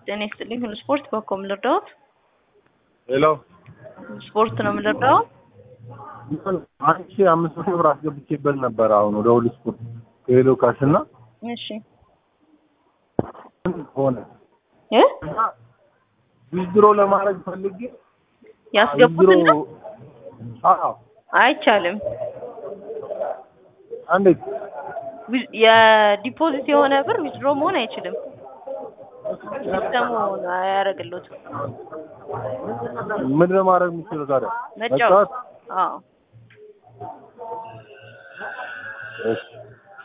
ጤና ይስጥልኝ። ሁሉ ስፖርት በኮ የምልርዳዎት ሄሎ ስፖርት ነው የምልርዳው። አንድ ሺህ አምስት መቶ ብር አስገብቼበት ነበር። አሁን ወደ ሁሉ ስፖርት ከሄሎ ካሽ እና እሺ ሆነ እ ዊዝድሮ ለማድረግ ፈልጌ ያስገቡት ዊዝድሮ ነው አዎ አይቻልም። እንዴት ዊ- የዲፖዚት የሆነ ብር ዊዝድሮ መሆን አይችልም። ሲስተሙ አያደርግልዎትም። ምንድን ነው ማድረግ የምችለው ታዲያ? መጫወት። አዎ እሺ